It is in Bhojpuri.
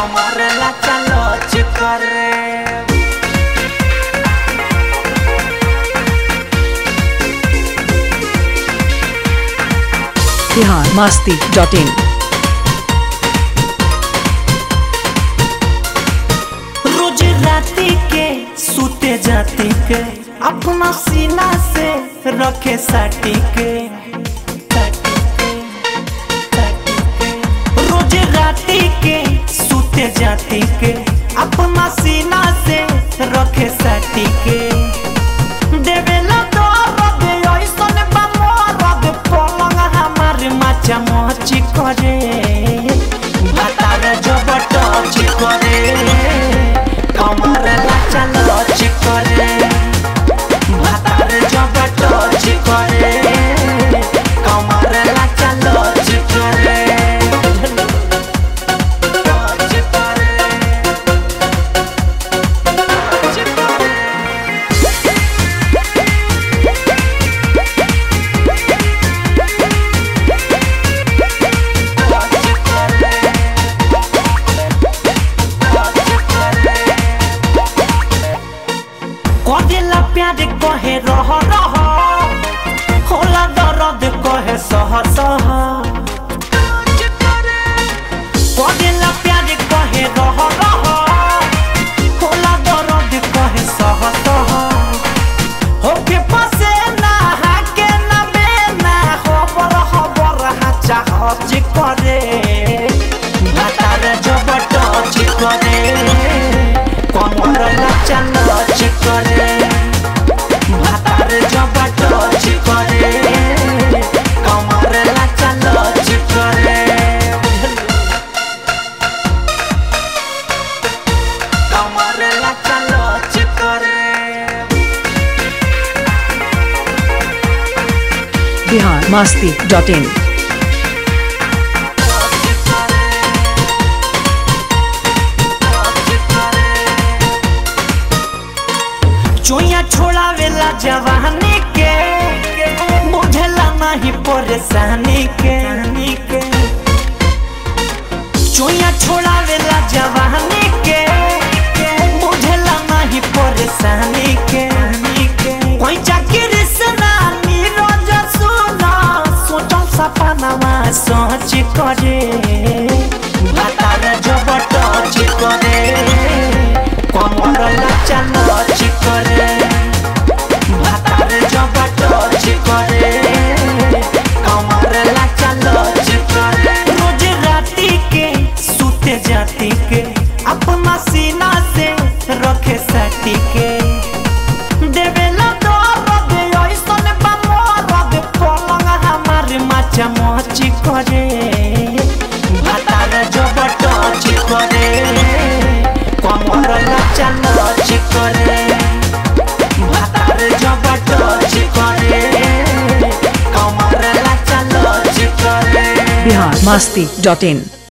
कमर लचा लच करे बिहार मास्ती डॉट इन रोज राती के सूते जाती के अपना सीना से रखे साटी के रोज राती के सूते जाती के अपना सीना से रखे साटी के देवेला दर्द ऐसन बा मरद पलंग हमार माचा मची करे भातार जब टच करे कमर लाचा लच करे भातार जब टच करे कमर लाचा लच करे टच करे टच करे कदेला प्यार कहे रह रह होला दर्द कहे सह सह कदेला प्यार कहे रह रह होला दर्द कहे सह सह होके पसे ना हाके ना बेना खबर खबर हाचा हच करे भातार जब टच करे कमर नाचा नच करे भातार जब टच करे कमर नाचा नच करे कमर नाचा नच करे बिहार मास्ती डॉट इन चोया छोड़ावेला जवानी के बुझला नहीं परेशानी के चोया छोड़ावेला जवानी के बुझला नहीं परेशानी के कोई चाकरी से ना नीरज सुना सोचल सपनावा सोच करे भातार जब टच करे कमर नाचा नच करे भातार जब टच करे कमर नाचा नच करे रोज राती के सूते जाती के अपना सीना से रखे साटी के देवेला दर्द ऐसन बा मरद पलंग हमार माचा मची करे भातार जब टच करे कमर नाचा नच करे भातार जब टच करे कमर नाचा नच करे बिहार मास्ती डॉट इन